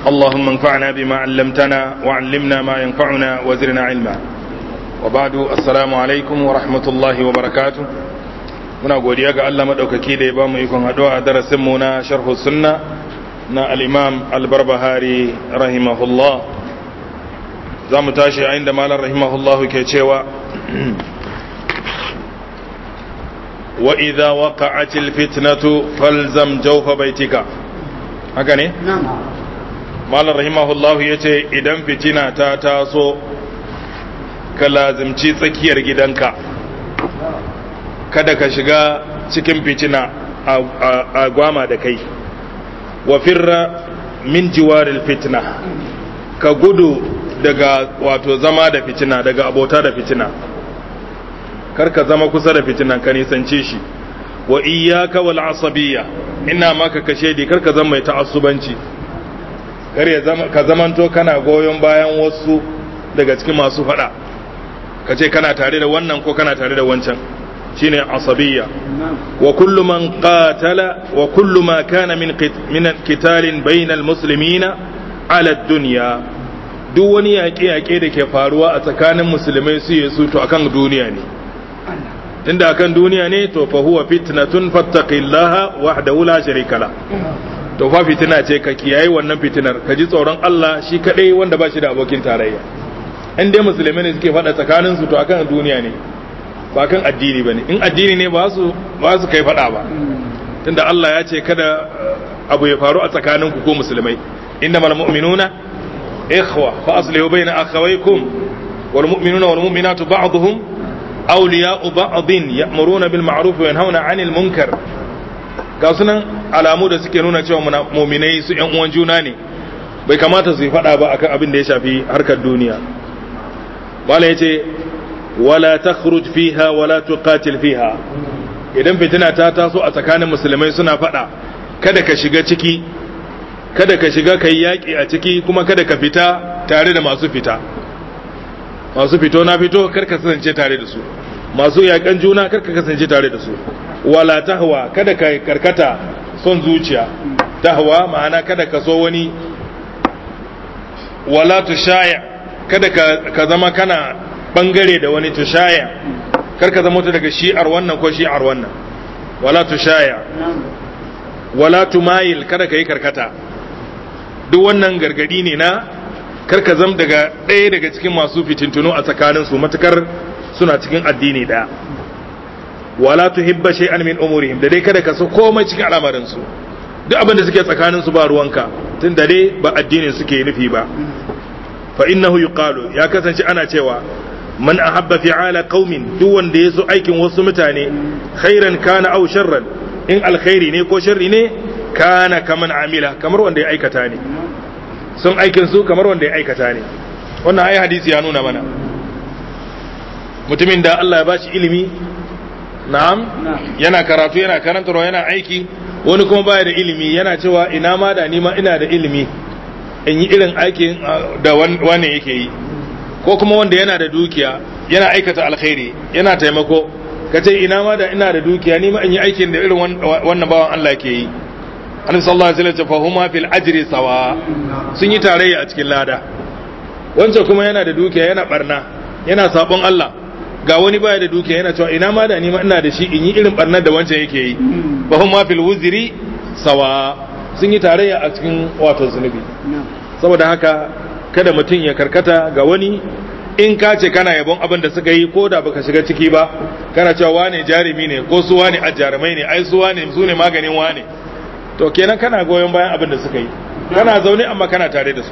اللهم انفعنا بما علمتنا وعلمنا ما ينفعنا وزرنا علما وبعد السلام عليكم ورحمة الله وبركاته muna godiya ga Allah maɗaukaki da ya ba mu ikon haɗuwa a darasinmu na sharhu sunna na al'imam albarbahari rahimahullah za mu tashi a inda malar rahimahullah ke cewa wa idha waqa'atil fitnatu falzam jawfa baitika haka ne malar rahimahullah yace idan fitina ta taso ka lazimci tsakiyar gidanka kada ka shiga cikin fitina a gwama da kai wa firra min jiwaril fitna ka gudu daga wato zama da fitina daga abota da fitina kar ka zama kusa da fitina ka nisance shi wa iyyaka wal asabiyya ina maka kashe di kar ka zama mai ta'assubanci kar ya zama ka zamanto kana goyon bayan wasu daga cikin masu fada ka ce kana tare da wannan ko kana tare da wancan shine asabiyya wa kullu man qatala wa kullu ma kana min min qitalin bainal muslimina ala dunya duk wani yaƙe yaƙe da ke faruwa a tsakanin musulmai su yesu to akan duniya ne tunda akan duniya ne to fa huwa fitnatun fattaqillaha wahdahu la sharika la to fa fitina ce ka kiyaye wannan fitinar ka ji tsoron Allah shi kadai wanda ba shi da abokin tarayya in dai musulmai ne suke faɗa tsakanin su to akan duniya ne ba kan addini bane in addini ne ba su ba su kai fada ba tunda Allah ya ce kada abu ya faru a tsakanin ku ko musulmai innamal mu'minuna ikhwa fa aslihu bayna akhawaykum wal mu'minuna wal mu'minatu ba'dhum awliya'u ba'dhin ya'muruna bil ma'ruf wa yanhauna 'anil munkar ga sunan alamu da suke nuna cewa mu'minai su ƴan uwan juna ne bai kamata su yi fada ba akan abin da ya shafi harkar duniya bala yace wala takhruj fiha wala tuqatil fiha idan fitina ta taso a tsakanin musulmai suna fada kada ka shiga ciki kada ka shiga kai yaki a ciki kuma kada ka fita tare da masu fita masu fito na fito kar ka kasance tare da su masu yakan juna kar ka kasance tare da su wala tahwa kada ka karkata son zuciya tahwa ma'ana kada ka so wani wala tushaya kada ka zama kana bangare da wani tushaya karka zama ta daga shi'ar wannan ko shi'ar wannan wala tushaya wala tumayil kada ka yi karkata duk wannan gargadi ne na karka zam daga ɗaya daga cikin masu fitintunu a tsakaninsu matukar suna cikin addini ɗaya wala tuhibba shay'an min umurihim da dai kada ka so komai cikin al'amarinsu duk abin da suke tsakaninsu ba ruwanka tun da dai ba addinin suke nufi ba fa innahu yuqalu ya kasance ana cewa man ahabba fi'ala qaumin duk wanda yaso aikin wasu mutane khairan kana aw sharran in alkhairi ne ko sharri ne kana kaman amila kamar wanda ya aikata ne sun aikin su kamar wanda ya aikata ne wannan ayi hadisi ya nuna mana mutumin da Allah ya bashi ilimi na'am yana karatu yana karantarwa yana aiki wani kuma baya da ilimi yana cewa ina ma da ni ma ina da ilimi in yi irin aikin da wani yake yi ko kuma wanda yana da dukiya yana aikata alkhairi yana taimako ka ce ina ma da ina da dukiya ni ma in yi aikin da irin wannan bawan Allah ke yi annabi sallallahu alaihi wasallam fa huma fil ajri sawa sun yi tarayya a cikin lada wancan kuma yana da dukiya yana barna yana sabon Allah ga wani baya da dukiya yana cewa ina ma da ni ma ina da shi in yi irin barnar da wancan yake yi fa huma fil wuzri sawa sun yi tarayya a cikin wato zunubi saboda haka kada mutum ya karkata ga wani in ka ce kana yabon abin da suka yi ko da baka shiga ciki ba kana cewa wane jarumi ne ko su wane jarumai ne ai su wane su ne maganin wane to kenan kana goyon bayan abin da suka yi kana zaune amma kana tare da su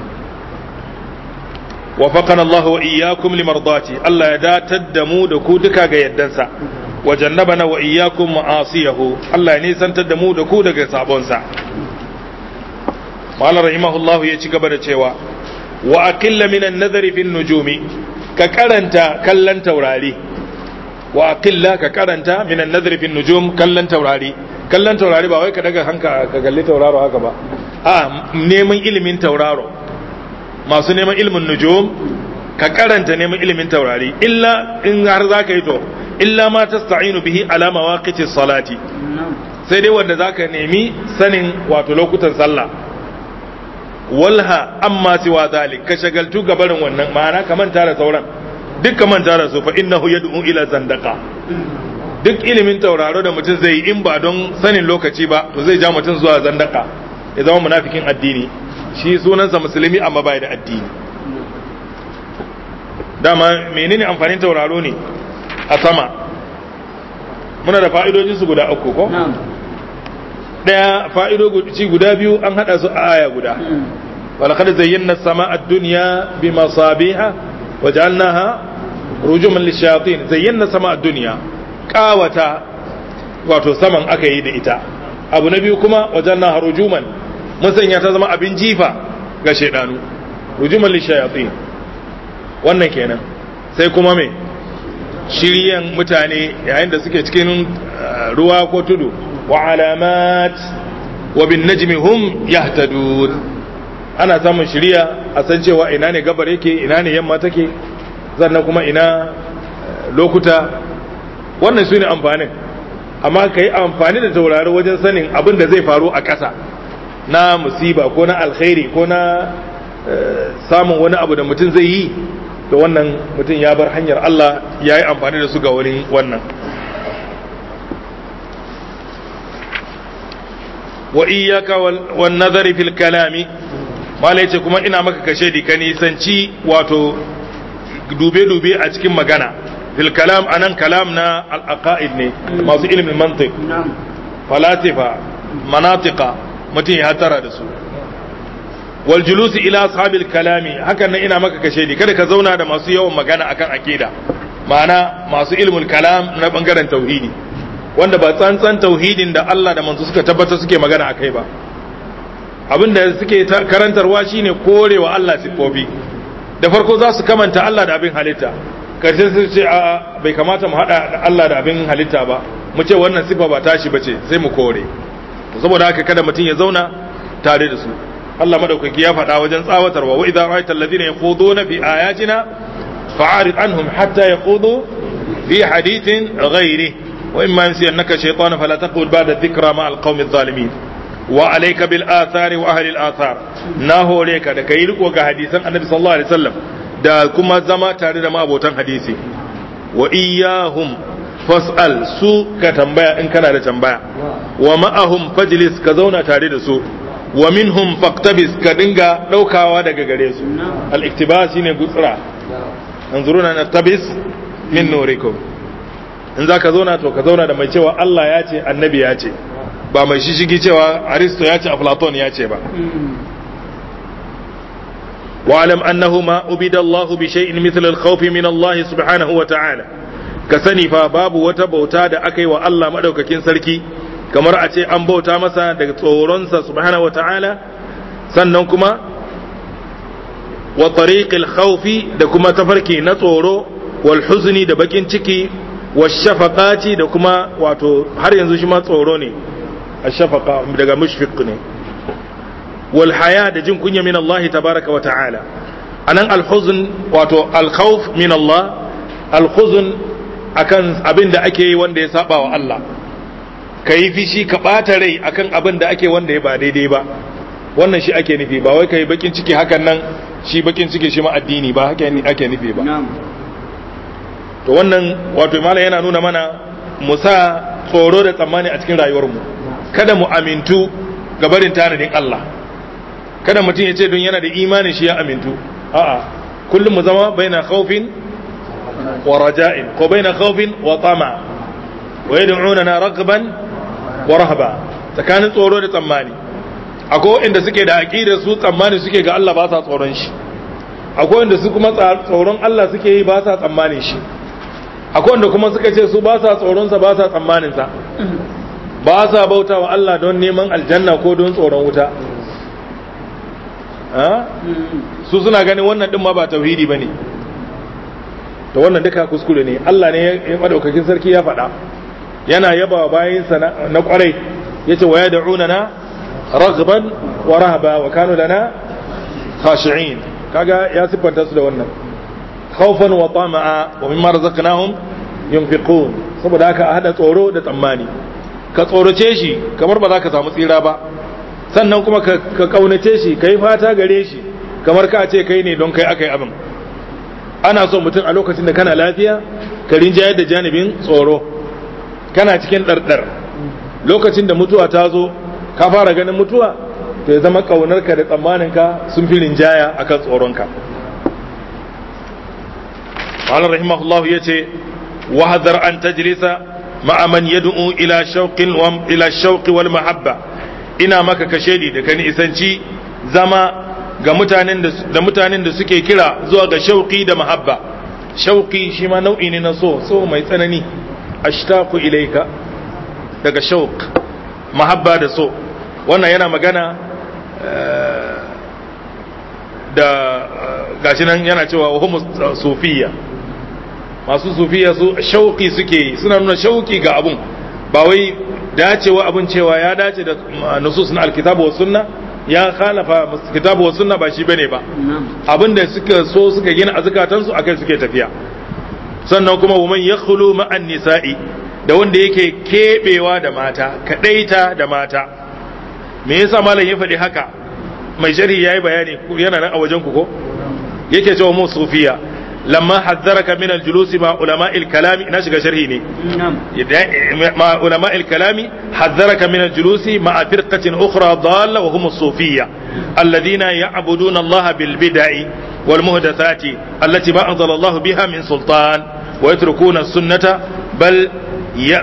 wafaqana Allah wa iyyakum limardati Allah ya datar da mu da ku duka ga yaddansa wa jannabana wa iyyakum ma'asiyahu Allah ya nisantar da mu da ku daga sabonsa Malam rahimahullahu ya ci gaba da cewa wa aqilla min an-nadhari fi nujumi ka karanta kallon taurari wa aqilla ka karanta min an-nadhari fi nujum kallon taurari kallon taurari ba wai ka daga hanka ka galli tauraro haka ba a neman ilimin tauraro masu neman ilimin nujum ka karanta neman ilimin taurari illa in har za ka yi to illa ma tasta'inu bihi ala mawaqiti salati sai dai wanda zaka nemi sanin wato lokutan sallah walha amma siwa zalik ka shagaltu gabarin wannan ma'ana ka manta da sauran duk ka manta da su fa innahu yad'u ila zandaka duk ilimin tauraro da mutum zai yi in ba don sanin lokaci ba to zai ja mutum zuwa zandaka ya zama munafikin addini shi sunansa musulmi amma bai da addini dama menene amfanin tauraro ne a sama muna da fa'idojinsu guda uku ko daya fa'idoci guda biyu an hada su a aya guda walaqad zayyana as-samaa ad-dunya bimasabiha waja'alnaha rujuman lishayatin zayyana as-samaa ad-dunya qawata wato saman aka yi da ita abu na biyu kuma wajannaha rujuman mun sanya ta zama abin jifa ga shaydanu rujuman lishayatin wannan kenan sai kuma me shiryan mutane yayin da suke cikin ruwa ko tudu وعلامات وبالنجم هم يهتدون ana samun shiriya a san cewa ina ne gabar yake ina ne yamma take sannan kuma ina lokuta wannan su ne amfanin amma ka yi amfani da taurari wajen sanin abin da zai faru a ƙasa na musiba ko na alkhairi ko na samun wani abu da mutum zai yi da wannan mutum ya bar hanyar Allah ya yi amfani da su ga wani wannan wa iyyaka wan nazari fil kalami malai ce kuma ina maka kashe di ka nisanci wato dube dube a cikin magana fil kalam anan kalam na al aqaid ne masu ilimin mantiq falasifa manatiqa mutum ya hatara da su wal julusi ila ashabil kalami hakan nan ina maka kashe di kada ka zauna da masu yawan magana akan akida ma'ana masu ilmul kalam na bangaren tauhidi wanda ba tsantsan tauhidin da Allah da manzo suka tabbatar suke magana a kai ba abin da suke karantarwa shine korewa Allah siffofi da farko za su kamanta Allah da abin halitta karshe su ce a bai kamata mu hada Allah da abin halitta ba mu ce wannan sifa ba tashi bace sai mu kore saboda haka kada mutum ya zauna tare da su Allah madaukaki ya faɗa wajen tsawatarwa wa idza ra'aita alladhina yakhuduna fi ayatina fa'arid anhum hatta yakhudu fi hadithin ghairihi وإما ينسينك شيطان فلا تقول بعد الذكرى مع القوم الظالمين وعليك بالآثار وأهل الآثار ناهو ليك da kai riko ga hadisan Annabi sallallahu alaihi wasallam da kuma zama tare da mabotan hadisi wa iyyahum fas'al su ka tambaya in kana da tambaya wa ma'ahum fajlis ka zauna tare da su wa minhum faqtabis ka dinga daukawa daga gare su al-iktibas shine gutsira anzuruna natabis min nurikum in za ka zauna to ka zauna da mai cewa Allah ya ce annabi ya ce ba mai shishigi cewa aristo ya ce aflaton ya ce ba wa'alam annahu ma ubida Allah bi shay'in mithl al-khawf min Allah subhanahu wa ta'ala ka sani fa babu wata bauta da aka yi wa Allah madaukakin sarki kamar a ce an bauta masa daga tsoronsa subhanahu wa ta'ala sannan kuma wa tariqil khawfi da kuma tafarki na tsoro wal huzni da bakin ciki washafaqati da kuma wato har yanzu shi ma tsoro ne ashafaqa daga mushfiq ne wal haya da jin kunya min Allah tabaraka wa ta'ala anan al huzn wato al khawf min Allah al huzn akan abin da ake yi wanda ya saba wa Allah kai fishi ka bata rai akan abin da ake wanda ya ba daidai ba wannan shi ake nufi ba wai kai bakin ciki hakan nan shi bakin ciki shi ma addini ba haka ake nufi ba to wannan wato malam yana nuna mana mu sa tsoro da tsammani a cikin rayuwarmu kada mu amintu ga barin tanadin Allah kada mutum ya ce don yana da imanin shi ya amintu a'a kullum mu zama baina khawfin wa raja'in ko baina khawfin wa tama wa yad'unana ragban wa rahba tsakanin tsoro da tsammani akwai inda suke da aqidar su tsammani suke ga Allah ba sa tsoron shi akwai inda su kuma tsoron Allah suke yi ba sa tsammanin shi akwai wanda kuma suka ce su ba sa tsoronsa ba sa tsammaninsa ba sa bauta wa Allah don neman aljanna ko don tsoron wuta su suna ganin wannan din ma ba tauhidi ba ne to wannan duka kuskure ne Allah ne ya madaukakin sarki ya faɗa yana yaba bayansa na kwarai ya ce wa ya da'una na ragban wa rahaba wa kanu lana khashi'in kaga ya siffanta su da wannan khawfan wa tama'a wa mimma razaqnahum yunfiqun saboda haka a hada tsoro da tsammani ka tsorace shi kamar ba za ka samu tsira ba sannan kuma ka kaunace shi ka yi fata gare shi kamar ka ce kai ne don kai aka yi abin ana so mutum a lokacin da kana lafiya ka rinjayar da janibin tsoro kana cikin ɗarɗar lokacin da mutuwa ta zo ka fara ganin mutuwa to ya zama ƙaunarka da tsammaninka sun fi rinjaya akan tsoronka قال رحمه الله يتي وحذر أن تجلس مع من يدعو إلى شوق إلى الشوق والمحبة ina maka kashedi da kan isanci zama ga mutanen da mutanen da suke kira zuwa ga shauki da mahabba shauki shi ma nau'i ne na so so mai tsanani ashtaqu ilayka daga shauq mahabba da so wannan yana magana da gashi nan yana cewa hum sufiya masu sufiya su shauki suke suna nuna shauki ga abun ba wai dacewa abun cewa ya dace da nusus na alkitabu wa sunna ya khalafa kitabu wa sunna ba shi bane ba abin da suka so suka gina a zukatansu akai suke tafiya sannan kuma wa man yakhlu ma'an nisa'i da wanda yake kebewa da mata kadaita da mata me yasa malam ya faɗi haka mai sharhi yayi bayani yana nan a wajen ku ko yake cewa mu sufiya lamma hazzaraka min al-julusi ma ulama al-kalami ina shiga sharhi ne ma ulama al-kalami hazzaraka min al-julusi ma firqatin ukhra dalla wa hum as-sufiyya alladhina ya'buduna Allah bil bid'i wal muhdathati allati ma anzala Allah biha min sultan wa yatrukuna as-sunnata bal ya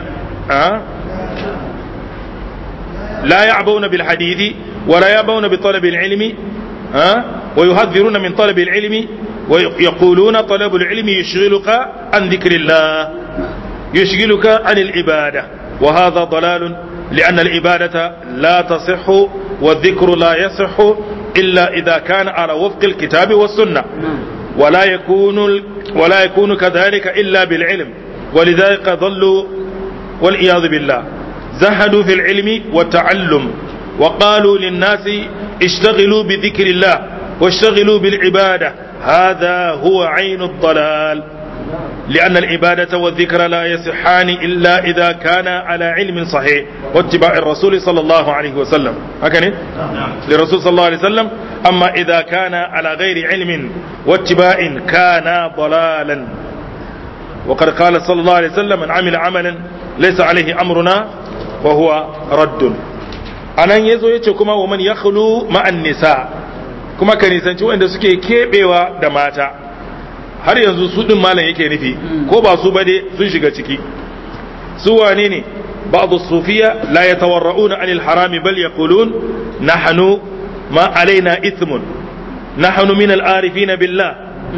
لا يعبون بالحديث ولا يعبون بطلب العلم ها ويحذرون من طلب العلم ويقولون طلب العلم يشغلك عن ذكر الله يشغلك عن العبادة وهذا ضلال لأن العبادة لا تصح والذكر لا يصح إلا إذا كان على وفق الكتاب والسنة ولا يكون ولا يكون كذلك إلا بالعلم ولذلك ضلوا والعياذ بالله زهدوا في العلم والتعلم وقالوا للناس اشتغلوا بذكر الله واشتغلوا بالعبادة هذا هو عين الضلال لأن العبادة والذكر لا يصحان إلا إذا كان على علم صحيح واتباع الرسول صلى الله عليه وسلم هكذا للرسول صلى الله عليه وسلم أما إذا كان على غير علم واتباع كان ضلالا وقد قال صلى الله عليه وسلم من عمل عملا ليس عليه أمرنا وهو رد anan yazo yace kuma wa man yakhlu ma'an nisa kuma ka nisanci wanda suke kebewa da mata har yanzu su din malam yake nufi ko ba su bade sun shiga ciki su wane ne بعض الصوفية لا يتورعون عن الحرام بل يقولون نحن ما علينا إثم نحن من العارفين بالله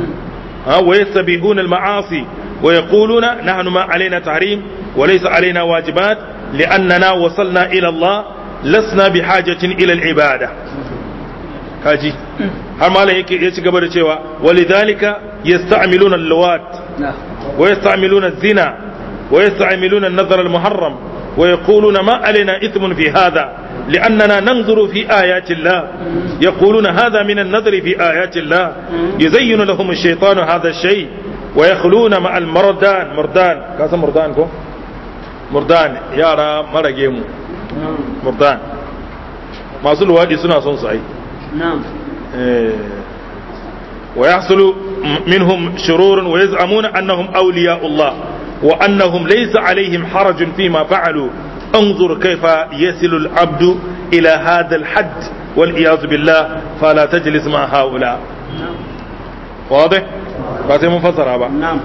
ها ويستبيحون المعاصي ويقولون نحن ما علينا تحريم وليس علينا واجبات لأننا وصلنا إلى الله لسنا بحاجة إلى العبادة kaji har malam yake ya ci gaba da cewa walidhalika yasta'miluna al-luwat wa yasta'miluna az-zina wa yasta'miluna an-nazar al-muharram wa yaquluna ma alaina ithmun fi hadha لأننا ننظر في آيات الله يقولون هذا من النظر في آيات الله يزين لهم الشيطان هذا الشيء ويخلون مع المردان مردان كاسا مردان كو مردان يارا مرقيمو مردان ما سلوا هذه سنة صنصعي نعم ويحصل منهم شرور ويزعمون أنهم أولياء الله وأنهم ليس عليهم حرج فيما فعلوا انظر كيف يصل العبد إلى هذا الحد والعياذ بالله فلا تجلس مع هؤلاء واضح ba sai mun fassara ba نعم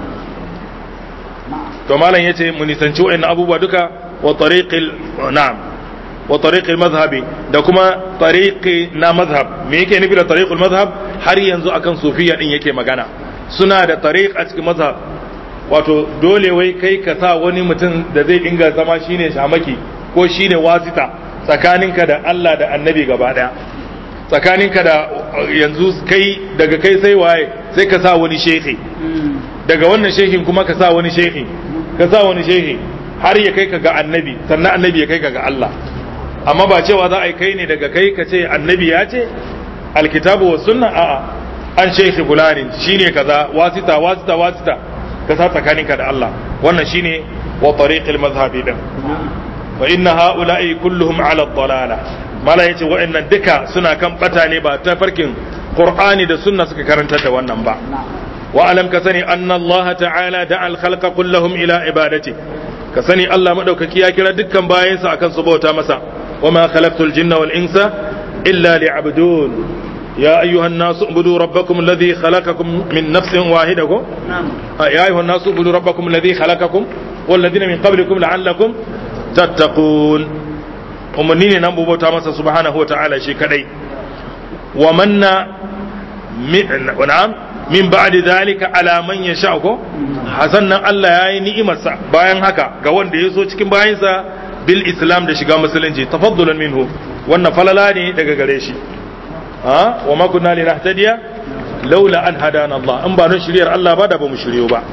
to malam yace mu nisanci wa'annan abubuwa duka wa tariqil na'am wa tariqil mazhabi da kuma tariqi na mazhab me yake nufi da tariqul mazhab har yanzu akan sufiya din yake magana suna da tariq a cikin mazhab wato dole wai kai ka sa wani mutum da zai dinga zama shine shamaki ko shine wasita tsakaninka da Allah da annabi gaba daya tsakaninka da yanzu kai daga kai sai waye sai ka sa wani shehi daga wannan shehin kuma ka sa wani shehi ka sa wani shehi har ya kai ka ga annabi sannan annabi ya kai ka ga Allah amma ba cewa za a yi kai ne daga kai ka ce annabi ya ce alkitabu wa sunna a'a an shehi fulani shine kaza wasita wasita wasita ka sa tsakaninka da Allah wannan shine wa tariqil mazhabi din fa inna haula'i kulluhum ala dalala mala yace wa'annan duka suna kan bata ne ba ta farkin qur'ani da sunna suka karanta da wannan ba wa alam ka sani anna allaha ta'ala da'a al-khalqa kullahum ila ibadati ka sani Allah madaukaki ya kira dukkan bayansa akan su bauta masa wa ma khalaqtul jinna wal insa illa liya'budun يا أيها الناس اعبدوا ربكم الذي خلقكم من نفس واحدة نعم يا أيها الناس اعبدوا ربكم الذي خلقكم والذين من قبلكم لعلكم تتقون umarni ne nan bauta masa subhanahu wa ta'ala shi kadai wa manna na'am min ba'di dhalika ala man yasha ko hasan nan Allah yayi ni'imarsa bayan haka ga wanda ya so cikin bayansa bil islam da shiga musulunci tafaddulan minhu wannan falala ne daga gare shi ha wa ma kunna linahtadiya laula an hadana Allah in ba don shiriyar Allah ba da ba mu shiryo ba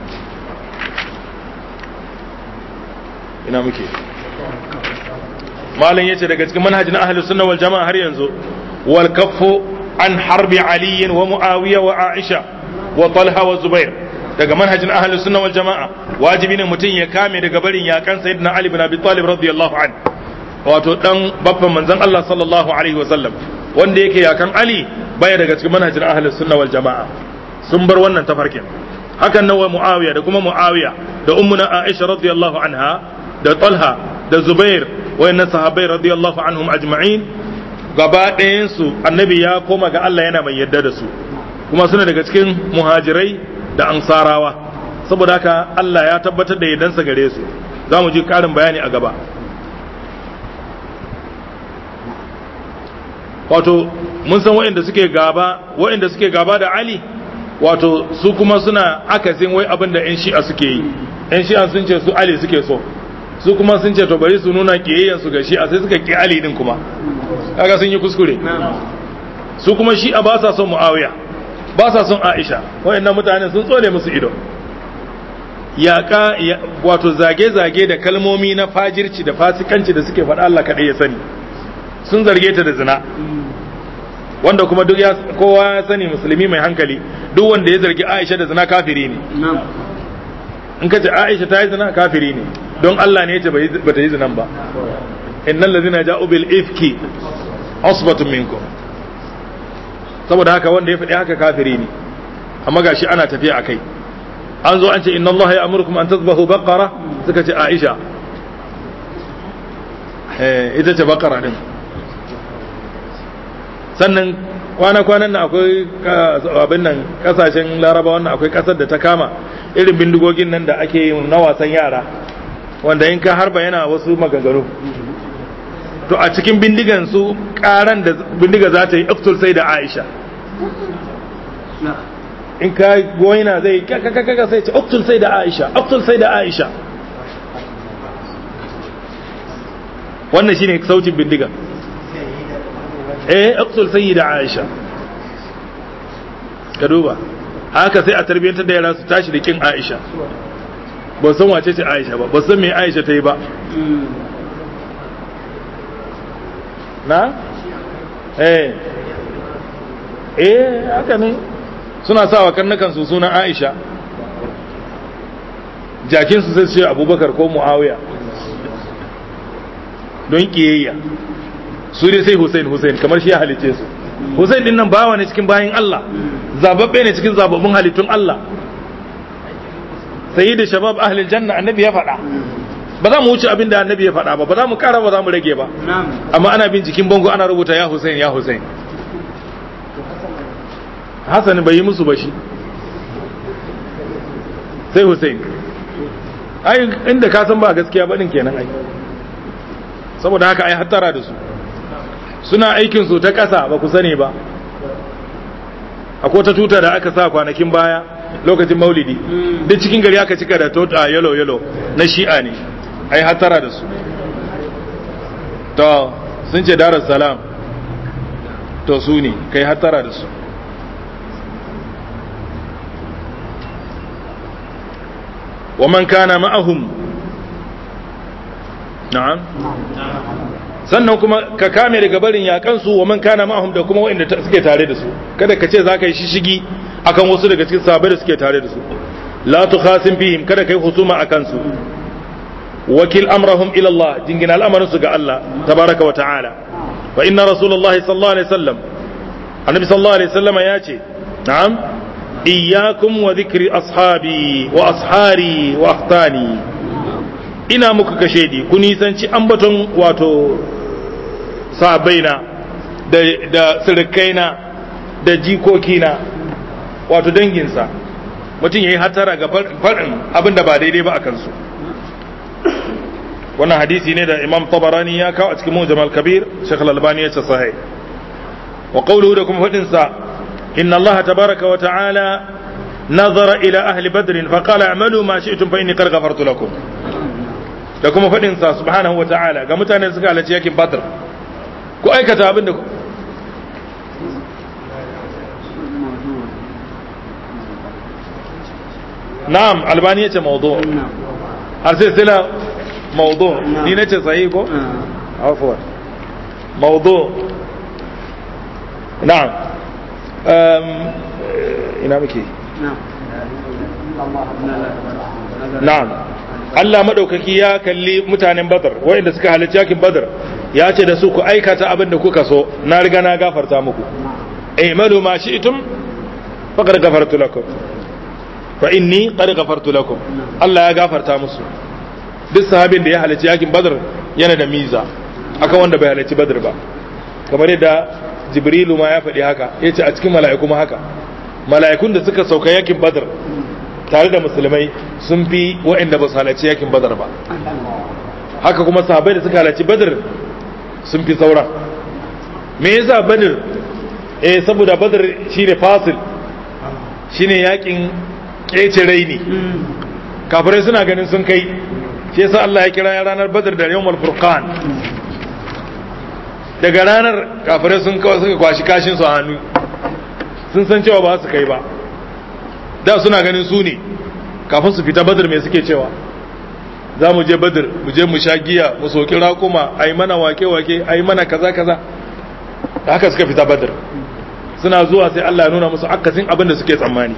ina muke malam yace daga cikin manhajin ahlus sunna wal jamaa har yanzu wal kaffu an harbi ali wa muawiya wa aisha wa talha wa zubair daga manhajin ahlus sunna wal jamaa wajibi ne mutum ya kame daga barin yakan sayyidina ali bin abi talib radiyallahu an wato dan babban manzon Allah sallallahu alaihi wa sallam wanda yake yakan ali baya daga cikin manhajin ahlus sunna wal jamaa sun bar wannan tafarkin hakan nan wa muawiya da kuma muawiya da ummuna aisha radiyallahu anha da talha da zubair wayannan sahabbai radiyallahu anhum ajma'in gaba ɗayansu annabi ya koma ga Allah yana mai yadda da su kuma suna daga cikin muhajirai da ansarawa saboda haka Allah ya tabbatar da yaddansa gare su za mu ji ƙarin bayani a gaba wato mun san waɗanda suke gaba waɗanda suke gaba da Ali wato su kuma suna akasin wai abin da 'yan shi'a suke yi 'yan shi'a sun ce su Ali suke so su kuma sun ce to bari su nuna kiyayyen su ga shi'a sai suka ki Ali din kuma kaga sun yi kuskure su kuma shi'a ba sa son Muawiya ba sa son Aisha wayannan mutanen sun tsole musu ido yaƙa wato zage-zage da kalmomi na fajirci da fasikanci da suke faɗa Allah kaɗai ya sani sun zarge ta da zina wanda kuma duk ya kowa ya sani musulmi mai hankali duk wanda ya zargi Aisha da zina kafiri ne in ka ce Aisha ta yi zina kafiri ne don Allah ne ya ce ba ta yi zinan ba innal ladhina ja'u bil ifki asbatun minkum saboda haka wanda ya faɗi haka kafiri ne amma gashi ana tafiya akai an zo an ce inna Allah ya amurkum an tazbahu baqara suka ce Aisha eh ita ce baqara din sannan kwana-kwanan nan akwai abin nan kasashen laraba wannan akwai kasar da ta kama irin bindigogin nan da ake yi na wasan yara wanda in ka harba yana wasu maganganu to a cikin bindigan su karan da bindiga za ta yi iktul sai da aisha in ka goyina zai kakakaka sai ce iktul sai da aisha iktul sai da aisha wannan shine sautin bindiga eh iktul sai da aisha ka duba haka sai a tarbiyyantar da yara su tashi da kin aisha ba san wace ce aisha ba ba san me aisha ta yi ba na eh eh haka ne suna sa wa karnukan su sunan aisha jakin su sai su ce abubakar ko muawiya don kiyayya su dai sai hussein hussein kamar shi ya halice su hussein din nan bawa ne cikin bayin allah zababbe ne cikin zababbun halittun allah sayi da shabab ahlil janna annabi ya faɗa ba za mu wuce abin da annabi ya faɗa ba ba za mu ƙara ba za mu rage ba amma ana bin jikin bango ana rubuta ya Hussein ya Hussein Hassan bai yi musu ba shi sai Hussein ai inda ka san ba gaskiya ba din kenan ai saboda haka ai hattara da su suna aikin su ta ƙasa ba ku sani ba akwai ta tuta da aka sa kwanakin baya lokacin maulidi duk cikin gari aka cika da tota yalo yalo na shi'a ne ai hatara da su to sun ce darar salam to su ne kai hatara da su wa man kana ma'ahum na'am sannan kuma ka kame daga barin yakansu wa man kana ma'ahum da kuma waɗanda suke tare da su kada ka ce za ka yi shishigi akan wasu daga cikin sahabbai da suke tare da su la tukhasim fihim kada kai husuma akan su wakil amrahum ila Allah jingina al'amarin su ga Allah tabaraka wa ta'ala fa inna rasulullahi sallallahu alaihi wasallam annabi sallallahu alaihi wasallam ya ce na'am iyyakum wa dhikri ashabi wa ashari wa akhtani ina muku kashe di ku nisanci ambaton wato sahabbaina da da sirkaina da jikokina wato danginsa mutum ya yi hatara ga faɗin abin da ba daidai ba a kansu wannan hadisi ne da imam tabarani ya kawo a cikin mujam kabir shekh albani ya ce sahih wa qawluhu da kuma faɗin sa inna allaha tabaraka wa ta'ala nazara ila ahli badr fa qala a'malu ma shi'tum fa inni qad ghafartu lakum da kuma faɗin sa subhanahu wa ta'ala ga mutanen suka halarci yakin badr ku aikata abin da na'am albani yace mawdu har sai sila mawdu ni nace sahi ko afwan mawdu na'am um ina muke na'am Allah madaukaki ya kalli mutanen Badar wanda suka halarci yakin Badar ya ce da su ku aikata abin da kuka so na riga na gafarta muku i'malu ma shi'tum faqad ghafartu lakum fa inni qad ghafartu lakum Allah ya gafarta musu duk sahabin da ya halarci yakin Badr yana da miza akan wanda bai halarci Badr ba kamar yadda Jibrilu ma ya faɗi haka yace a cikin mala'iku ma haka mala'ikun da suka sauka yakin Badr tare da musulmai sun fi waɗanda ba su halarci yakin Badr ba haka kuma sahabbai da suka halarci Badr sun fi sauran me yasa Badr eh saboda Badr shine fasil shine yakin kece raini kafirai suna ganin sun kai shi yasa Allah ya kira ranar badar da yawmal furqan daga ranar kafirai sun kawai suka kwashi kashin su a hannu sun san cewa ba su kai ba da suna ganin su ne kafin su fita badar me suke cewa za mu je badar mu je mu sha giya mu soki raƙuma a yi mana wake-wake a yi mana kaza-kaza da haka suka fita badar suna zuwa sai Allah ya nuna musu akasin abin da suke tsammani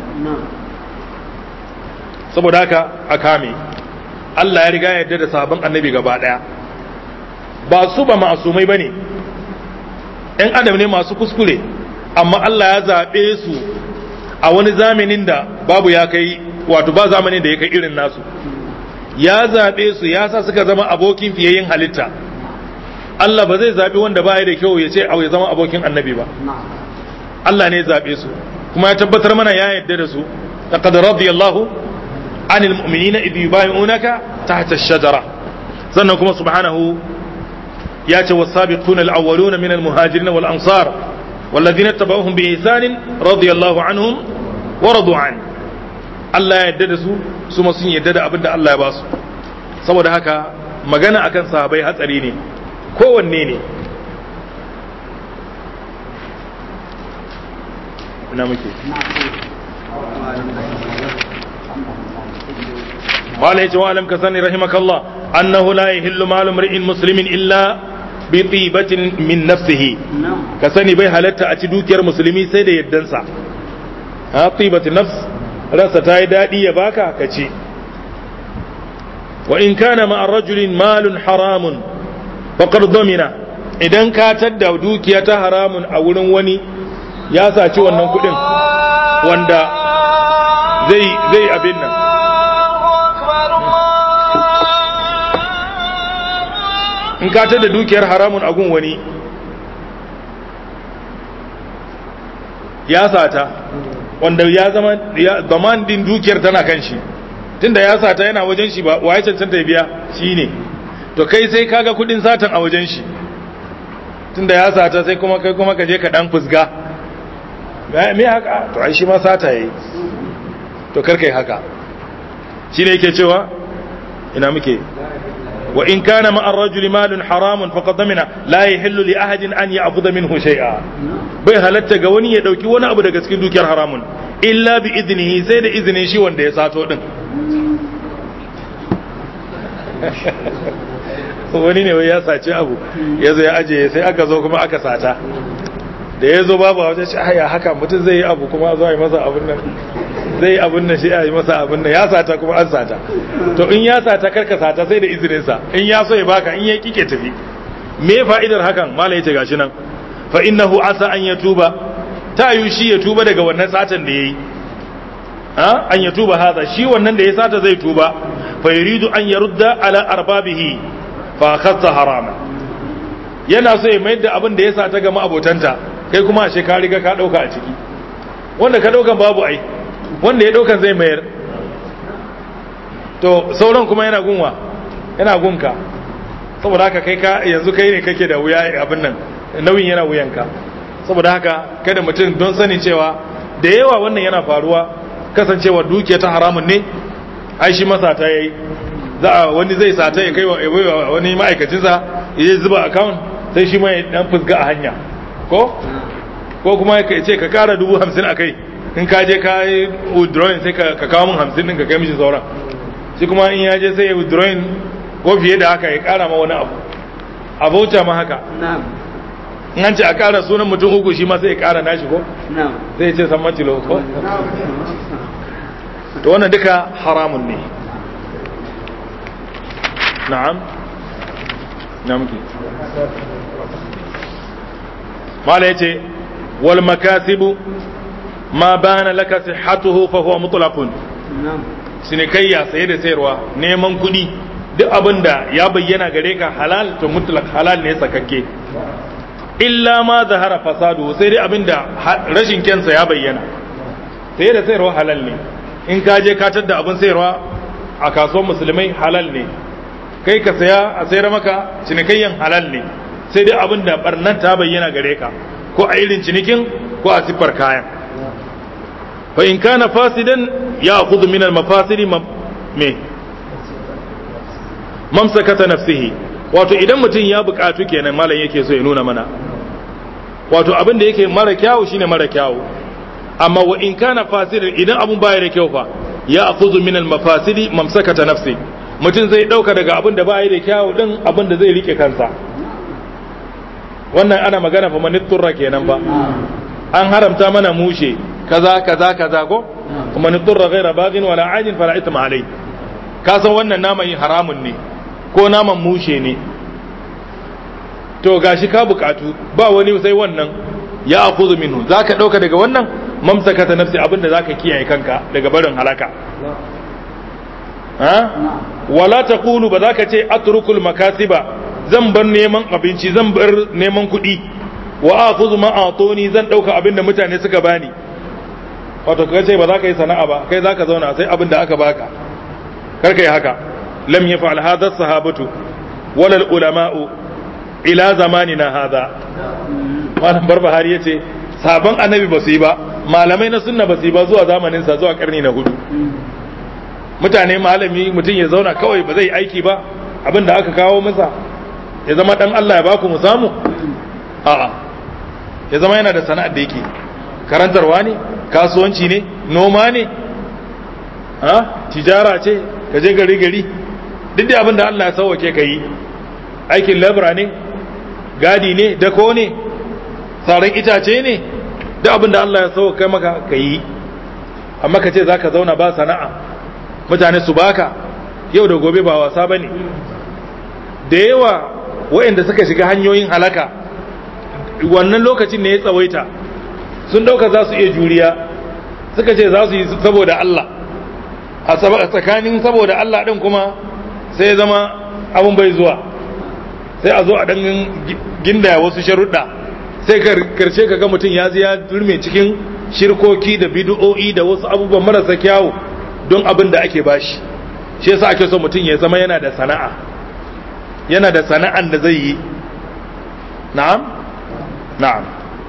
saboda haka a kame Allah ya riga yadda da sabon annabi gaba daya ba su ba ma'asumai ba ne ‘yan adam ne masu kuskure amma Allah ya zaɓe su a wani zamanin da babu ya kai wato ba zamanin da ya kai irin nasu ya zaɓe su ya sa suka zama abokin fiyayyen halitta Allah ba zai zaɓi wanda ba da kyau ya ce ya zama abokin annabi ba Allah ne ya zaɓe su kuma ya tabbatar mana ya yadda da su laqad radiyallahu anil mu'minina idh yubayyi'unaka tahta ash-shajara sannan kuma subhanahu ya ce was-sabiquna al-awwaluna min al-muhajirin wal ansar والذين اتبعوهم بإحسان رضي الله عنهم ورضوا عنه Allah ya yarda da su su ma sun yarda da abin da Allah ya ba su saboda haka magana akan sahabai hatsari ne kowanne ne ina muke قال يجي وعلم كسني رحمك الله أنه لا يهل مال امرئ مسلم إلا بطيبة من نفسه كسني بي حالتا أتدوك يا مسلمي سيدة يدنسا ها طيبة النفس رأس تاي دادي يباكا كشي وإن كان مع الرجل مال حرام فقد ضمن idan ka tadda dukiya ta haramun a wurin wani ya saci wannan kudin wanda zai zai abin nan in ka tada dukiyar haramun agun wani ya sata wanda ya zama zaman din dukiyar tana kan shi tunda ya sata yana wajen shi ba waye cancanta ya biya shi ne to kai sai kaga kudin satan a wajen shi tunda ya sata sai kuma kai kuma ka je ka dan fusga me haka to ai shi ma sata yayi to kar kai haka shine yake cewa ina muke wa in kana ma ar-rajul malun haramun faqad damina la yahillu li ahadin an ya'khudha minhu shay'a bai halatta ga wani ya dauki wani abu daga cikin dukiyar haramun illa bi idnihi sai da izinin shi wanda ya sato din wani ne wai ya sace abu ya zo ya aje sai aka zo kuma aka sata da ya zo babu a wajen shi haya haka mutum zai yi abu kuma zo a yi masa abin nan zai yi abin nan shi a yi masa abin nan ya sata kuma an sata to in ya sata karka sata sai da izininsa in ya so ya baka in ya kike tafi me fa'idar hakan mala yace gashi nan fa innahu asa an yatuba ta yi shi ya tuba daga wannan satan da yayi ha an yatuba hada shi wannan da ya sata zai tuba fa yuridu an yarudda ala arbabihi fa khassa harama yana so ya mayar da abin da ya sata ga ma'abotanta kai kuma ashe ka riga ka dauka a ciki wanda ka daukan babu ai wanda ya daukan zai mayar to sauran kuma yana gunwa yana gunka saboda haka kai ka yanzu kai ne kake da wuya abin nan nauyin yana wuyanka saboda haka kada mutum don sani cewa da yawa wannan yana faruwa kasancewa dukiya ta haramun ne ai shi masa ta yayi za a wani zai sata ya kai wa wani ma'aikacinsa ya zuba account sai shi mai dan fusga a hanya ko ko kuma ya ce ka kara dubu hamsin a kai in ka je ka yi withdrawing sai ka kawo min hamsin din ka kai mishi sauran shi kuma in ya je sai ya withdrawing ko fiye da haka ya kara ma wani abu a voucher ma haka in an ce a kara sunan mutum uku shi ma sai ya kara nashi ko sai ya ce san matilo ko to wannan duka haramun ne na'am na muke mala yace wal makasibu ma bana laka sihhatuhu fa huwa mutlaqun sinikayya saye da sayarwa neman kuɗi duk abin da ya bayyana gare ka halal to mutlaq halal ne sakakke illa ma zahara fasadu sai dai abin da rashin kyansa ya bayyana saye da sayarwa halal ne in ka je ka da abin sayarwa a kasuwar musulmai halal ne kai ka saya a sayar maka cinikayyan halal ne sai dai abin da barnan ta bayyana gare ka ko a irin cinikin ko a siffar kayan fa in kana fasidan ya khudhu min al mafasidi me mamsakata nafsihi wato idan mutum ya bukatu kenan malam yake so ya nuna mana wato abin da yake mara kyawu shine mara kyawu amma wa in kana fasidan idan abun baya da kyau fa ya akhudhu min al mafasidi mamsakata nafsi mutum zai dauka daga abin da baya da kyawu din abin da zai rike kansa wannan ana magana fa manitturra kenan ba an haramta mana mushe kaza kaza kaza ko kuma nitturra ghaira baghin wala ajin fala ithma alai ka san wannan naman haramun ne ko naman mushe ne to gashi ka bukatu ba wani sai wannan ya akhudhu minhu zaka dauka daga wannan mamsakata nafsi abinda zaka kiyaye kanka daga barin halaka ha wala taqulu ba zaka ce atrukul makasiba zan bar neman abinci zan bar neman kuɗi wa akhudhu ma atoni zan dauka abinda mutane suka bani wato ka ce ba za ka yi sana'a ba kai za ka zauna sai abin da aka baka kar ka yi haka lam yaf'al hadha sahabatu wal ulama'u ila zamanina hadha malam barbahari yace sabon annabi ba su yi ba malamai na sunna ba su yi ba zuwa zamanin sa zuwa karni na hudu mutane malami mutum ya zauna kawai ba zai aiki ba abin da aka kawo masa ya zama dan Allah ya baku mu samu a'a ya zama yana da sana'ar da yake karantarwa ne kasuwanci ne noma ne ha tijara ce ka je gari gari duk da abin da Allah ya sauwake ka yi aikin labra ne gadi ne dako ne tsaron itace ne duk abin da Allah ya sauwake maka ka yi amma ka ce za ka zauna ba sana'a mutane su baka yau da gobe ba wasa ba ne da yawa waɗanda suka shiga hanyoyin halaka wannan lokacin ne ya tsawaita sun dauka za su iya juriya suka ce za su yi saboda Allah a tsakanin saboda Allah din kuma sai zama abin bai zuwa sai a zo a dan gindaya wasu sharuɗa sai karshe ka ga mutum ya ya durme cikin shirkoki da bid'o'i da wasu abubuwan marasa kyawu don abin da ake bashi shi yasa ake so mutum ya zama yana da sana'a yana da sana'an da zai yi na'am na'am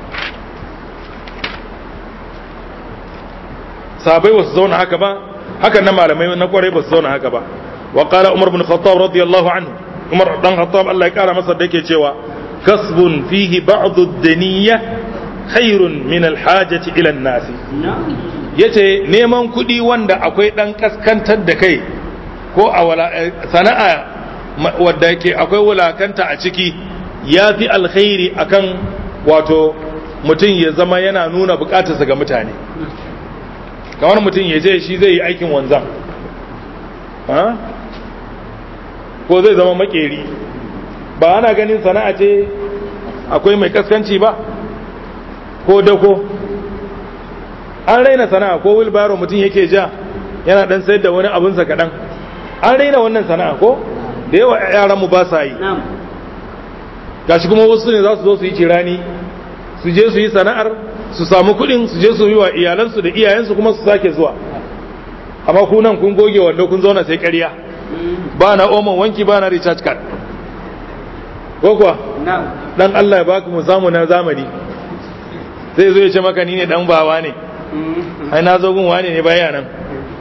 sahabai ba su zauna haka ba hakan na malamai na kwarai ba su zauna haka ba wa qala umar bin khattab radiyallahu anhu umar dan khattab Allah ya kara masa da yake cewa kasbun fihi ba'd ad-daniyya khairun min al-hajati ila an-nas yace neman kuɗi wanda akwai dan kaskantar da kai ko a wala sana'a wadda yake akwai wulakanta a ciki ya fi alkhairi akan wato mutum ya zama yana nuna bukatarsa ga mutane kamar mutum ya je shi zai yi aikin wanzan ko zai zama makeri ba ana ganin sana'a ce akwai mai kaskanci ba ko dako an raina sana'a ko wilbaro mutum yake ja yana dan sayar da wani abinsa kaɗan an raina wannan sana'a ko da yawa yaranmu ba sa yi gashi kuma wasu ne za su zo su yi cirani su je su yi sana'ar su samu kuɗin su je su yi wa iyalansu da iyayensu kuma su sake zuwa amma ku nan kun goge wanda kun zauna sai ƙarya ba na oman wanki ba na recharge card ko kuwa dan Allah ya baka mu samu na zamani sai zo ya ce maka ni ne dan bawa ne ai na zo gun wani ne baya nan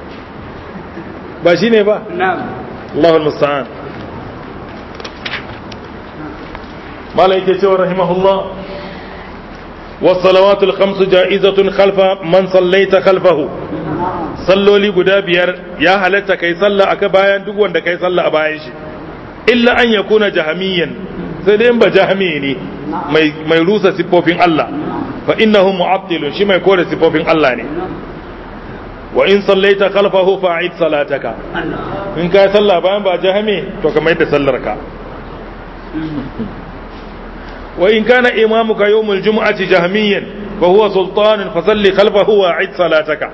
ba shi ne ba Allahul musta'an malai yake cewa rahimahullah والصلوات الخمس جائزة خلف من صليت خلفه salloli guda biyar ya halatta kai sallah aka bayan duk wanda kai sallah a bayan shi illa an ya kuna jahamiyan sai dai ba jahami ne mai rusa siffofin Allah fa innahu mu'attilun shi mai kore siffofin Allah ne wa in sallaita khalfahu fa'id salataka in kai sallah bayan ba jahami to kamar yadda sallar ka wa in kana imamuka yawmul jumu'ati jahmiyan fa huwa sultanun fa salli khalfahu wa'id salataka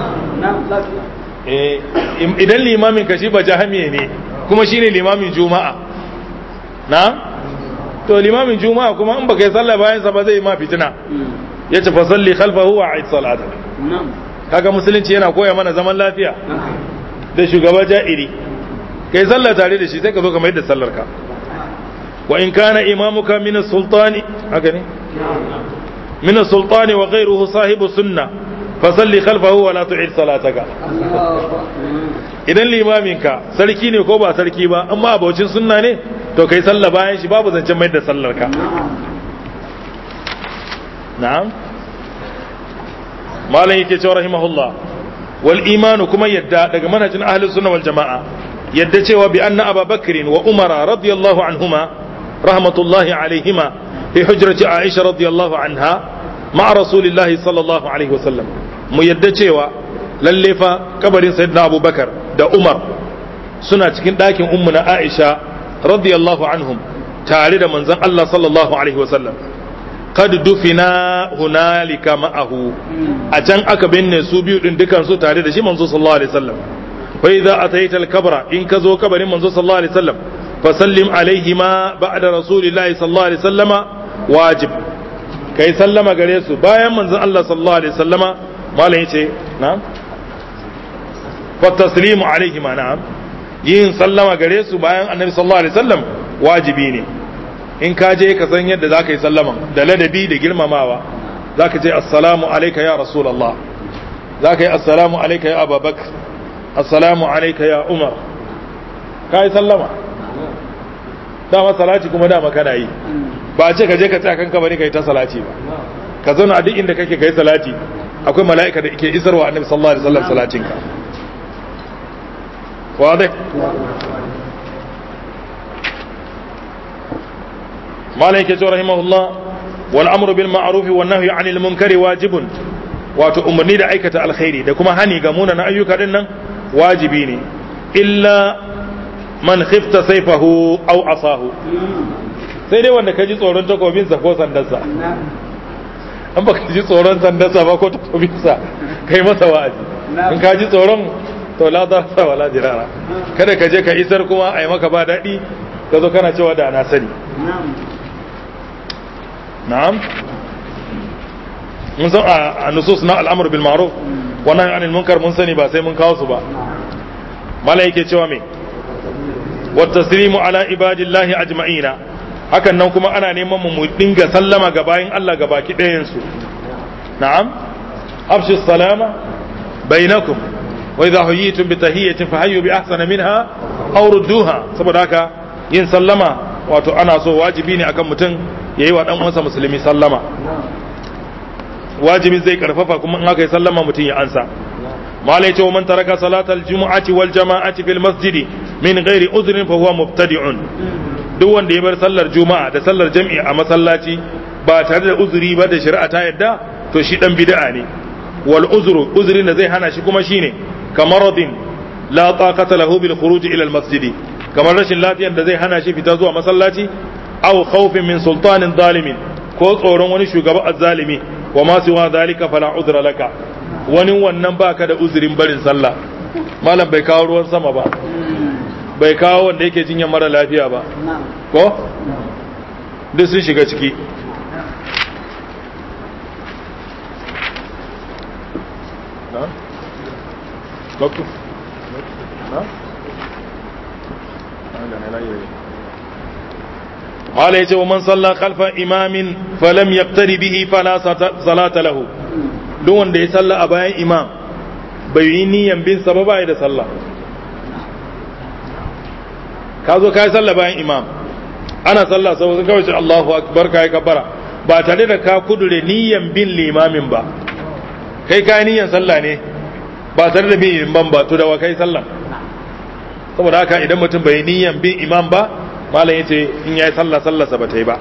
idan limamin ka shi ba jahamiye ne kuma shine limamin juma'a na to limamin juma'a kuma in baka yi sallah bayan sa ba zai ma fitina yace fa salli khalfahu wa a'id salata kaga musulunci yana koya mana zaman lafiya da shugaba ja'iri kai sallah tare da shi sai ka zo ka mai da sallar ka wa in kana imamuka min as-sultani haka ne min as-sultani wa ghayruhu sahibu sunnah fasalli khalfahu wa la tu'id salataka idan limaminka sarki ne ko ba sarki ba amma abocin sunna ne to kai sallah bayan shi babu zancen mai da sallar ka na'am malam yake cewa rahimahullah wal imanu kuma yadda daga manhajin ahli sunna wal jama'a yadda cewa bi anna ababakr wa umara radiyallahu anhuma rahmatullahi alaihima fi hujrati aisha radiyallahu anha ma'a rasulillahi sallallahu alaihi wasallam mu yadda cewa lalle fa kabarin sayyidina abubakar da umar suna cikin ɗakin ummu na aisha radiyallahu anhum tare da manzon Allah sallallahu alaihi wasallam qad dufina hunalika ma'ahu a can aka binne su biyu din dukan su tare da shi manzo sallallahu alaihi wasallam fa idza ataita al-kabra in ka zo kabarin manzo sallallahu alaihi wasallam fa sallim alaihima ba'da rasulillahi sallallahu alaihi wasallama wajib kai sallama gare su bayan manzon Allah sallallahu alaihi wasallama malam yace na'am fa taslimu alaihi ma na'am yin sallama gare su bayan annabi sallallahu alaihi wasallam wajibi ne in ka je ka san yadda zaka yi sallama da ladabi da girmamawa zaka ce assalamu alayka ya rasulullah zaka yi assalamu alayka ya abubakar assalamu alayka ya umar ka yi sallama dama salati kuma dama kana yi ba a ce ka je ka tsaya kanka bane kai ta salati ba ka zauna a duk inda kake kai salati akwai mala'ika da ke isarwa annabi sallallahu alaihi wasallam salatin ka واضح مالك رحمه الله والامر بالمعروف والنهي عن المنكر واجب wato umarni da aikata alkhairi da kuma hani ga munanan ayyuka din nan wajibi ne illa man khifta saifahu aw asahu sai dai wanda ka ji tsoron takobinsa ko sandarsa an baka ji tsoron sandarsa ba ko takobinsa kai masa wa'azi in ka ji tsoron to la darasa wala jirara kada ka je ka isar kuma a yi maka ba daɗi ka zo kana cewa da na sani na'am mun san a nusus na al'amur bil ma'ruf wa nahy anil munkar mun sani ba sai mun kawo su ba mala yake cewa me wa taslimu ala ibadillahi ajma'ina hakan nan kuma ana neman mu dinga sallama ga bayin Allah ga baki ɗayan su na'am afshu salama bainakum wa idha huyitum bi tahiyatin fahayyu bi ahsana minha aw rudduha saboda haka yin sallama wato ana so wajibi ne akan mutum yayi wa dan uwansa musulmi sallama wajibi zai karfafa kuma in aka yi sallama mutum ya ansa malai ce man taraka salatal jumu'ati wal jama'ati fil masjid min ghairi udhrin fa huwa mubtadi'un duk wanda ya bar sallar juma'a da sallar jam'i a masallaci ba tare da uzuri ba da shari'a ta yadda to shi dan bid'a ne wal uzru uzrin da zai hana shi kuma shine kamaradin la taqata lahu bil khuruj ila al masjid kamar rashin lafiyar da zai hana shi fita zuwa masallaci aw khawfin min sultanin zalimin ko tsoron wani shugaba azzalimi wa ma siwa zalika fala udra laka wani wannan baka da uzurin barin sallah malam bai kawo ruwan sama ba bai kawo wanda yake jinyar mara lafiya ba ko duk sun shiga ciki قال يجي ومن صلى خلف إمام فلم يقتدي به فلا صلاة له دون دي صلى أبايا إمام بيني ينبين سببا إذا صلى كازو كاي صلى باين إمام أنا صلى سوى كوش الله أكبر كاي كبرا ba tare da ka kudure niyan bin limamin ba kai ka niyan sallah ne ba tare da bin imam ba to da wa kai sallah saboda haka idan mutum bai niyan bin imam ba malam yace in yayi sallah sallarsa ba ta yi ba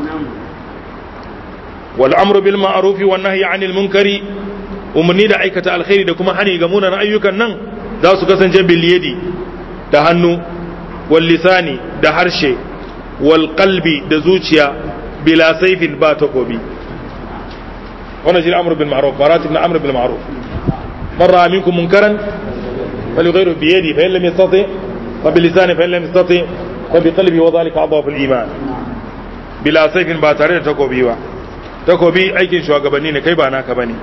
wal amru bil ma'ruf wan nahyi 'anil munkari umarni da aikata alkhairi da kuma hani ga munanan ayyukan nan za su kasance bil yadi da hannu wal lisani da harshe wal qalbi da zuciya bila saifin ba takobi wannan shi amru bil ma'ruf maratib na amru bil ma'ruf man ra'a minkum munkaran falyughayyiru bi yadi fa in lam yastati fa bil lisani fa in lam yastati فبقلبه وذلك أضعف الإيمان بلا سيف ba tare da takobi ba takobi aikin shugabanni ne kai ba naka bane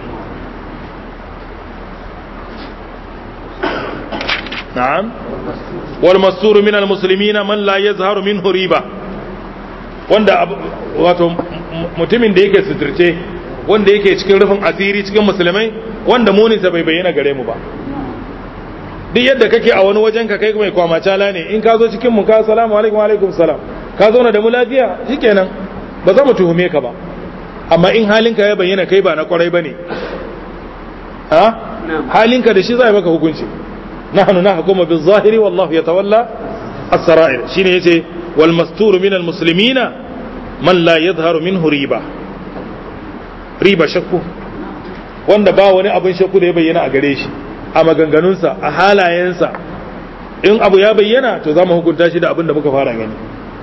na'am wal mastur min al muslimin man la yazharu minhu riba wanda wato mutumin da yake suturce wanda yake cikin rufin asiri cikin musulmai wanda muninsa bai bayyana gare mu ba duk yadda kake a wani wajen ka kai mai kwamacala ne in ka zo cikin mu ka salamu alaikum alaikum salam ka zo na da mu lafiya shikenan ba za mu tuhume ka ba amma in halinka ya bayyana kai ba na kwarai bane ha halinka da shi za a maka hukunci nahnu nahkumu bil zahiri wallahu yatawalla as-sara'ir shine yace wal mastur min al muslimina man la yadhharu minhu riba riba shakku wanda ba wani abin shakku da ya bayyana a gare shi a maganganunsa a halayensa in abu ya bayyana to za mu hukunta shi da abin da muka fara gani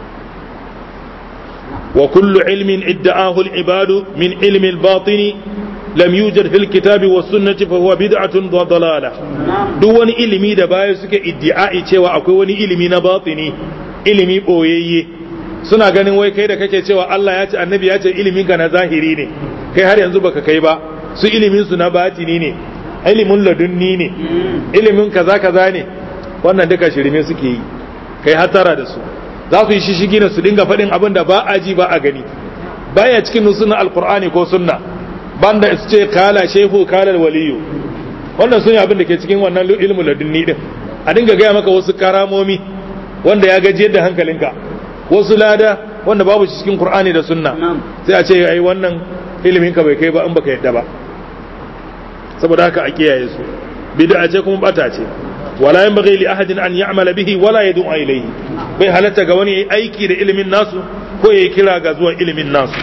wa kullu ilmin idda'ahu al-ibadu min ilmi al-batini lam yujad fil kitabi was sunnati fa huwa bid'atun wa dalalah duk wani ilimi da baya suke iddi'ai cewa akwai wani ilimi na batini ilimi boyayye suna ganin wai kai da kake cewa Allah ya ce annabi ya ce ilimin ka na zahiri ne kai har yanzu baka kai ba su ilimin su na batini ne ilimin ladunni ne ilimin kaza kaza ne wannan duka shirme suke yi kai hatara da su za su yi shishigi na su dinga faɗin abin da ba a ji ba a gani baya cikin nusunan alkur'ani ko sunna banda su ce kala shehu kala waliyu wannan sun yi abin da ke cikin wannan ilimin ladunni din a dinga gaya maka wasu karamomi wanda ya gaji yadda hankalinka wasu lada wanda babu cikin qur'ani da sunna sai a ce ai wannan ilimin ka bai kai ba in baka yadda ba saboda haka a kiyaye su bid'a ce kuma bata ce wala yanbaghi li ahadin an ya'mala bihi wala yad'u ilayhi bai halatta ga wani aiki da ilimin nasu ko yayi kira ga zuwa ilimin nasu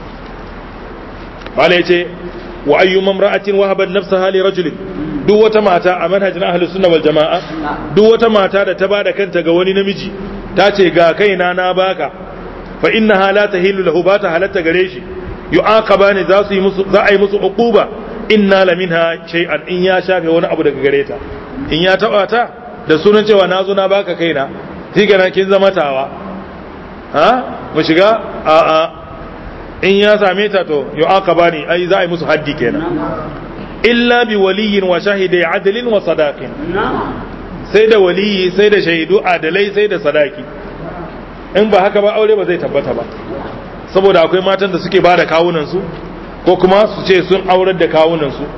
bala yace wa ayyu mamra'atin wahabat nafsaha li rajulin duk wata mata a manhajin ahlus sunna wal jama'a duk wata mata da ta bada kanta ga wani namiji ta ce ga kaina na baka fa innaha la tahillu lahu ba ta halatta gare shi yu'aqabani za su yi musu za a yi musu uquba inna la minha shay'an in ya shafe wani abu daga gare ta in ya taba ta da sunan cewa na zo na baka kaina shi kenan kin zama tawa ha mu shiga a a in ya same ta to yu'aqabani ai za a yi musu haddi kenan illa bi waliyin wa shahidai adalin wa sadaqin sai da waliyi sai da shaidu adalai sai da sadaki in ba haka ba aure ba zai tabbata ba saboda akwai matan da suke bada kawunan su ko kuma su ce sun aurar da kawunan su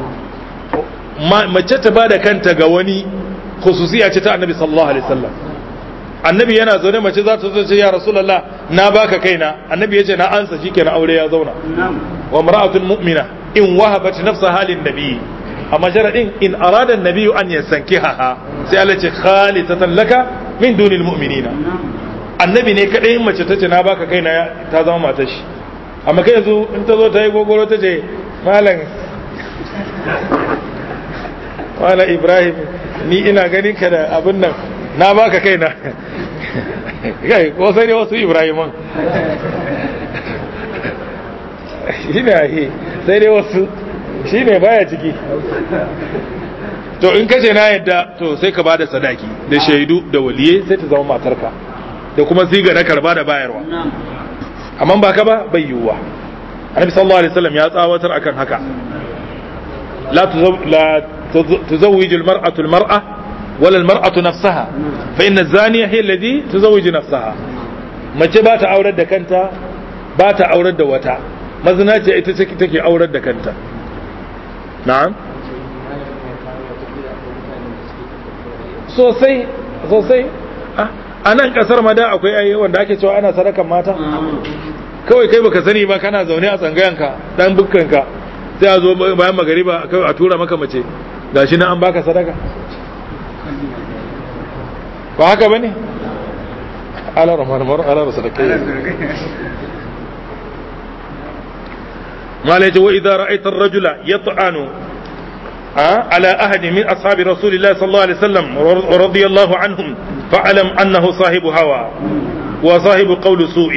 mace ta bada kanta ga wani khususiya ce ta annabi sallallahu alaihi wasallam annabi yana zaune mace za ta zo ce ya rasulullah na baka kaina annabi yace na ansa shikenan aure ya zauna wa mar'atun mu'mina in wahabat nafsa halin nabi amma sharadin in arada an-nabi an yasankiha sai Allah ce khalisatan laka min dunil mu'minina annabi ne kadai mace tace na baka kaina ta zama matar shi amma kai yanzu in ta zo ta yi gogoro ta ce malam malam ibrahim ni ina ganin ka da abin nan na baka kaina kai ko sai dai wasu ibrahiman shi ne ahi sai dai wasu shi ne baya ciki to in kace na yadda to sai ka bada sadaki da shaidu da waliye sai ta zama matarka da kuma siga na karba da bayarwa amma ba ka ba bai yiwuwa annabi sallallahu alaihi wasallam ya tsawatar akan haka la tuzawwiju al-mar'atu al-mar'a wala al-mar'atu nafsaha fa inna az-zaniya hiya alladhi tuzawwiju nafsaha mace ba ta aurar da kanta ba ta aurar da wata mazinaci ita take aurar da kanta na'am sosai sosai a nan kasar ma da akwai ayi wanda ake cewa ana sadakan mata kawai kai baka sani ba kana zaune a tsangayanka dan bukkanka sai a zo bayan magariba a tura maka mace gashi na an baka sadaka ba haka bane ala rahman mar ala sadakai ما ليت وإذا رأيت الرجل يطعن على أحد من أصحاب رسول الله صلى الله عليه وسلم ورضي الله عنهم فاعلم أنه صاحب هوى وصاحب قول سوء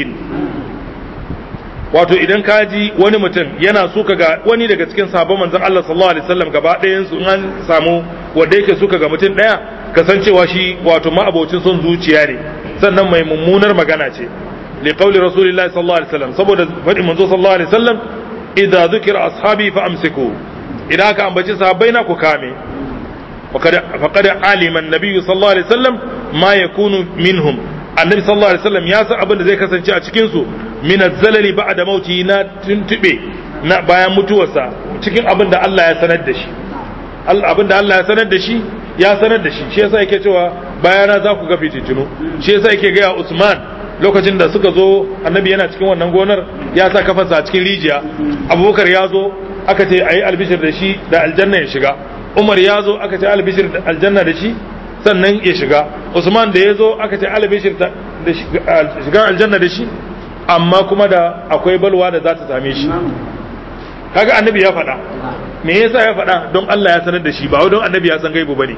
wato idan ka ji wani mutum yana suka ga wani daga cikin sabon manzon Allah sallallahu alaihi wasallam gaba ɗayan su an samu wanda yake suka ga mutum ɗaya kasancewa shi wato ma'abocin son zuciya ne sannan mai mummunar magana ce li qawli rasulillahi sallallahu alaihi wasallam saboda faɗin manzo sallallahu alaihi wasallam idza dhukira ashabi fa amsiku idan aka ambaci sahabbai na ku kame faqad alima an-nabiy sallallahu alaihi wasallam ma yakunu minhum annabi sallallahu alaihi wasallam ya san abin da zai kasance a cikin su min az-zalali ba'da mauti na tuntube na bayan mutuwarsa cikin abin da Allah ya sanar da shi abin da Allah ya sanar da shi ya sanar da shi shi yasa yake cewa bayana za ku ga fitintunu shi yasa yake ga Usman lokacin da suka zo annabi yana cikin wannan gonar ya sa kafarsa a cikin rijiya abubakar ya zo aka ce a yi albishir da shi da aljanna ya shiga umar ya zo aka ce albishir da aljanna da shi sannan ya shiga usman da ya zo aka ce albishir da shiga aljanna da shi amma kuma da akwai balwa da za ta same shi kaga annabi ya faɗa me yasa ya faɗa don Allah ya sanar da shi ba don annabi ya san gaibu bane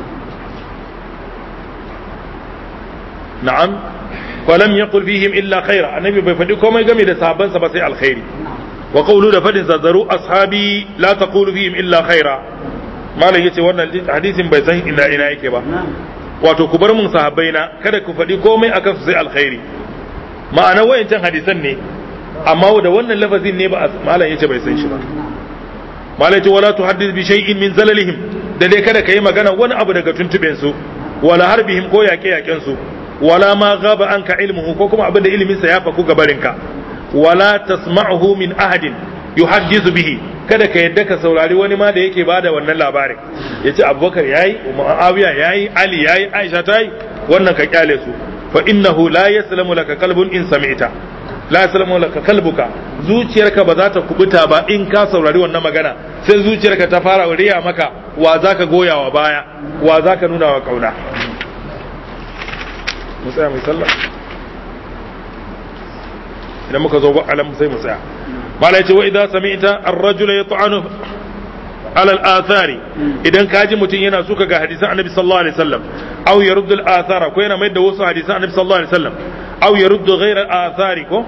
na'am falam yaqul fihim illa khaira annabi bai faɗi komai game da sahabbansa ba sai alkhairi wa qawlu da fadin zaru ashabi la taqulu fihim illa khaira malam yace wannan hadisin bai san ina ina yake ba wato ku bar mun sahabbaina kada ku faɗi komai akan su sai alkhairi ma'ana wayancan hadisan ne amma da wannan lafazin ne ba malam yace bai san shi ba malam yace wala tuhaddith bi shay'in min zalalihim da dai kada kai magana wani abu daga tuntuben su wala harbihim ko yaƙe yaƙen su wala ma gaba anka ilmuhu ko kuma abin da ilimin sa ya faku gabarinka wala tasma'uhu min ahadin yuhaddisu bihi kada ka yadda ka saurari wani ma da yake bada wannan labarin yace abubakar yayi muawiya yayi ali yayi aisha tayi wannan ka kyale su fa innahu la yaslamu laka qalbun in sami'ta la yaslamu laka qalbuka zuciyarka ba za ta kubuta ba in ka saurari wannan magana sai zuciyarka ta fara riya maka wa zaka goya wa baya wa zaka nuna wa kauna mu tsaya mai sallah idan muka zo alam sai mu tsaya mala yace wa idza sami'ta ar-rajul yat'anu ala al-athari idan kaji mutum yana suka ga hadisan annabi sallallahu alaihi wasallam aw yaruddu al-athara ko yana mai da wasu hadisan annabi sallallahu alaihi wasallam aw yaruddu ghayra al-athari ko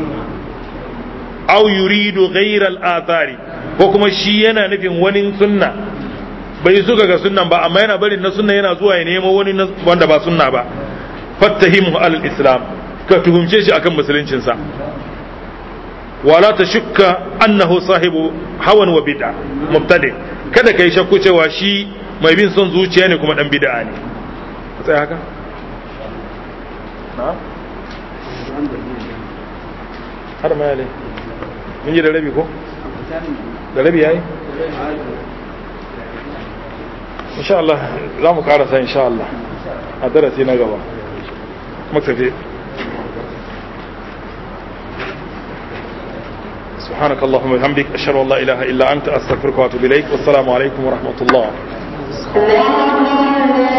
aw yuridu ghayra al-athari ko kuma shi yana nufin wani sunna bai suka ga sunnan ba amma yana barin na sunna yana zuwa ya nemo wani wanda ba sunna ba fattahimu alal islam ka tuhumce shi akan musuluncinsa wala ta shukka annahu sahibu hawan wa bid'a mubtadi kada kai shakku cewa shi mai bin son zuciya ne kuma dan bid'a ne sai haka na har ma yale mun yi da rabi ko da rabi yayi insha Allah za mu karasa insha Allah a darasi na gaba مكتفي سبحانك اللهم وبحمدك أشهد أن لا إله إلا أنت أستغفرك وأتوب إليك والسلام عليكم ورحمة الله